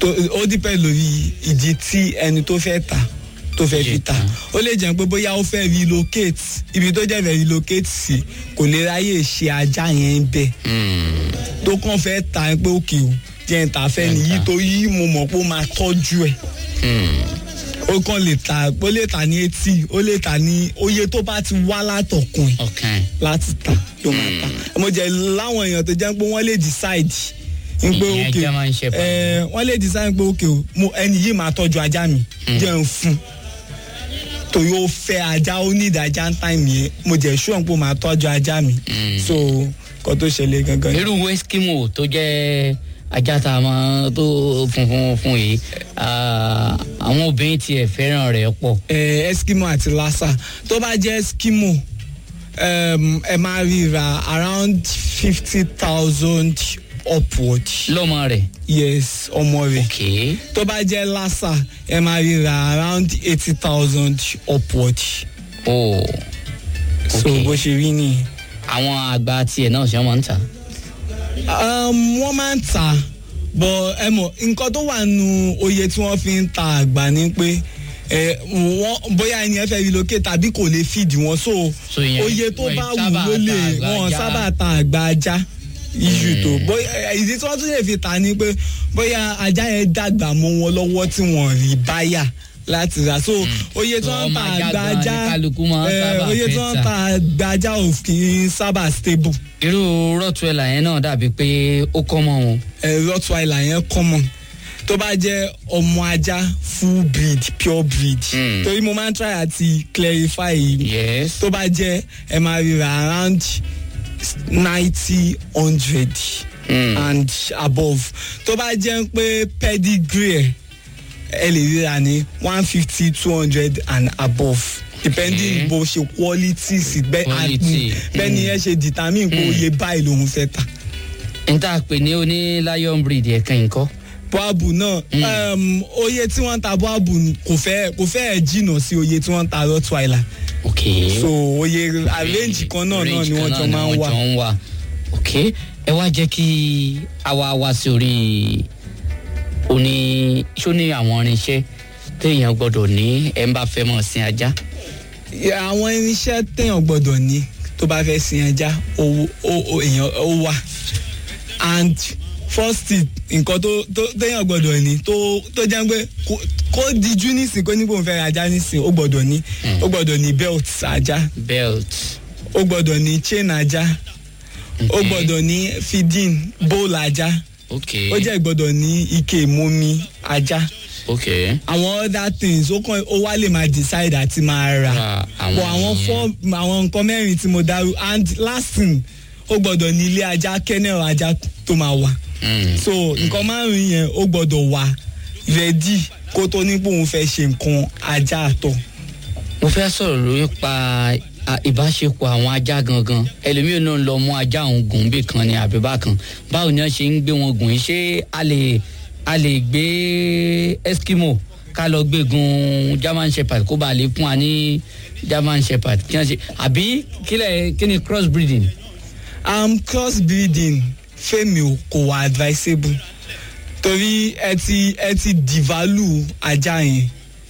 tó ó dípẹ́ lórí ìdí tí ẹni tó fẹ́ ta tó fẹ́ fi ta ó lè jẹ́ pé bóyá ó fẹ́ relocate ibi tó jẹ́ fẹ́ relocate sí kò lè ráyè ṣe ajá yẹn bẹ́ẹ̀ tó kàn fẹ́ ta pé òkè o jẹ́ ń ta fẹ́ nìyí tó yí mo mọ̀ pé ó máa tọ́jú ẹ̀ ó kàn lè ta ó lè ta ní etí ó lè ta ní oye tó bá ti wá látọ̀kùn ẹ̀ ọkàn láti ta ló máa ta mo jẹ láwọn èèyàn tó jẹ́ pé wọ́n lè decide n pé Ìyẹn òkè German Shepherd. ẹ wọ́n lè decide pé òkè o mo ẹni yìí máa tọ́jú ajá mi jẹ́ ń fún torí ó fẹ́ ajá ó ní ìdájá ń tàn mí mo jẹ́ ṣùgbọ́n pé ó máa tọ́jú ajá mi so kọ́ tó ṣẹlẹ̀ gangan ni. irú eskimo tó jẹ́ ajá tá a máa tó funfun fún yìí ah, àwọn obìnrin tiẹ̀ fẹ́ràn rẹ̀ pọ̀ eh, eskimo àti lassa tó bá jẹ́ eskimo um, ẹ máa ríra around fifty thousand upward lọ́mọ rẹ̀ yes ọmọ rẹ̀ ok tó bá jẹ́ lassa ẹ máa ríra around eighty thousand upward oh so Ok. bó ṣe rí nìyí. àwọn àgbà tiẹ̀ náà ṣe wọ́n ń tà um, wọ́n máa ń tà bọ̀ ẹ mọ̀ nǹkan tó wà nù oye tí wọ́n fi ń ta àgbà ni pé ẹ wọ́n bóyá ẹni ẹ fẹ́ relocate tàbí kò lè feed wọn so So ìyẹn- oye tó wọ́n bá wù sábà ló lè ta àgbà wọ́n ajá. sábà ta àgbà ajá iṣu tó bóyá ìdí tí wọ́n tún lè fi ta ni pé bóyá ajá yẹn dàgbà mọ́ wọn lọ́wọ́ tí wọ́n rí báyà láti rà so oye tí So wọ́n ń ọmọ ta ajá àgbà gan-an ni ajá kálukú máa ń eh, sábà oye tí fẹ́ wọ́n ń tà. ta àgbà ajá ò kì í sábà stable. irú rottweiler yẹn náà dàbí pé ó kọ́ mọ́ wọn eh, rottweiler yẹn common tó bá jẹ́ ọmọ ajá full breed pure breed Mm. torí mo máa ń try àti clarify yìí yes tó bá jẹ́ ẹ máa ríra around ninety hundred Mm. and above tó bá jẹ́ pé pedigree ẹ̀ ẹ lè ríra ní one fifty two hundred and above depending Okay. bó ṣe quality sí bẹ́ẹ̀ Quality. bẹ́ẹ̀ ni ẹ ṣe determine pé oye báyìí lòun fẹ́ ta. n tá a pè ní oní lion breed ẹ̀kan nǹkan boabu náà um, oye tí wọ́n ń ta boabu kò fẹ́ kò fẹ́ jìnnà sí oye tí wọ́n ń ta rottweiler ok so oye range kan náà náà ni wọ́n jọ máa ń wà. wà. ń wà ok ẹ wá jẹ́ kí a wá wá sí orí oní ṣó ní àwọn irinṣẹ́ téèyàn gbọ́dọ̀ ní ẹ̀ ń bá fẹ́ mọ̀ sin ajá. Ya, àwọn irinṣẹ́ téèyàn gbọ́dọ̀ ní tó bá fẹ́ sin ẹja owó ó- ó- èèyàn ó wà and first thing nǹkan tó tó téèyàn gbọ́dọ̀ ní tó tó jẹ́ pé kó- kó dijú nísìn kó ní kó n fẹ́ ra ajá nísìn ó gbọ́dọ̀ ní ó gbọ́dọ̀ ní belt ajá belt ó gbọ́dọ̀ ní chain ajá ó Okay. gbọ́dọ̀ ní feeding bowl ajá ok ó jẹ́ gbọ́dọ̀ ní ike ìmumi ajá ok àwọn other things ó kàn ó wá lè máa decide àti máa rà Ra àwọn- but àwọn four àwọn nǹkan mẹ́rin tí mo dárú and last thing ó gbọ́dọ̀ ní ilé ajá kennel ajá tó máa wà Mm. so nǹkan márùn yẹn ó gbọ́dọ̀ wà ready kó tó ní pé òun fẹ́ ṣe nǹkan ajá àtọ̀. mo fẹ́ sọ̀rọ̀ lórí pa a- ìbáṣepọ̀ àwọn ajá gangan ẹlòmíràn náà lọ mú ajá òun gùn bí kan ní àbíbá kan báwo ni wọ́n ṣe ń gbé wọn gùn yìí ṣé a lè a lè gbé eskimo ká lọ gbé gun german shepherd kó bàa lè fún wa ní german shepherd kí wọ́n ṣe àbí kílẹ̀ kí ni cross breeding. um, cross breeding fẹ́mi ò kò wà advisable torí ẹ ti ẹ ti devalue ajá yẹn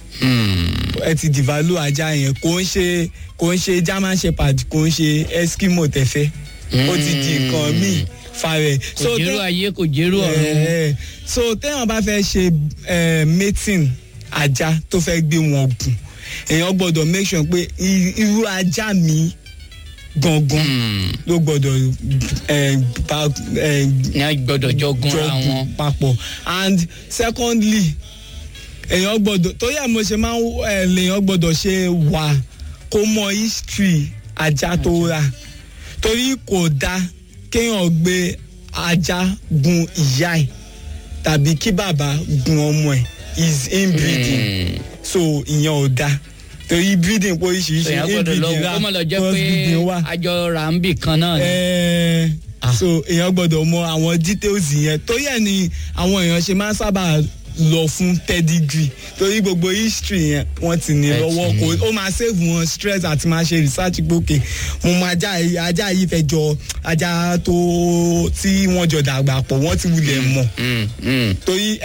ẹ ti devalue ajá yẹn kò ń ṣe kò ń ṣe german shepherd kò ń ṣe eskimo tẹfẹ ó ti di nǹkan míì farẹ. kò jẹ́rú ayé kò jẹ́rú ọ̀run. Eh, so téèyàn bá fẹ́ ṣe eh, mating ajá tó fẹ́ gbé wọn gùn èèyàn gbọ́dọ̀ make sure pé i- irú ajá mi gangan ló gbọ́dọ̀ eh, bá eh, ní a gbọ́dọ̀ jọ gúnra wọn. jọ papọ̀ and secondly èèyàn gbọ́dọ̀ torí ẹ̀ mo ṣe máa ń ẹ̀ lèèyàn gbọ́dọ̀ ṣe wà kó mọ history ajá tó rà torí kò dáa kéèyàn gbé ajá gun ìyá ẹ̀ tàbí kí bàbá gun ọmọ ẹ̀ is inbreeding so ìyẹn ò dáa torí breeding pé oríṣiríṣi èèyàn gbọ́dọ̀ lọ inbreeding wò wà kó mọ̀ lọ jẹ́ cross pé breeding wà àjọ rà ń bì kan náà ni. ẹẹ so èèyàn gbọ́dọ̀ mọ àwọn details yẹn torí ẹ̀ ni àwọn èèyàn ṣe máa ń sábà lọ fún pedigree torí gbogbo history yẹn wọ́n ti ní Ẹ ti lọ́wọ́ ní. kó ó máa save wọn stress àti máa ṣe research gbòkè mo mọ ajá yìí ajá yìí fẹ́ jọ ajá tó tí wọ́n jọ dàgbà pọ̀ wọ́n ti wulẹ̀ mọ̀ Mm, mm. torí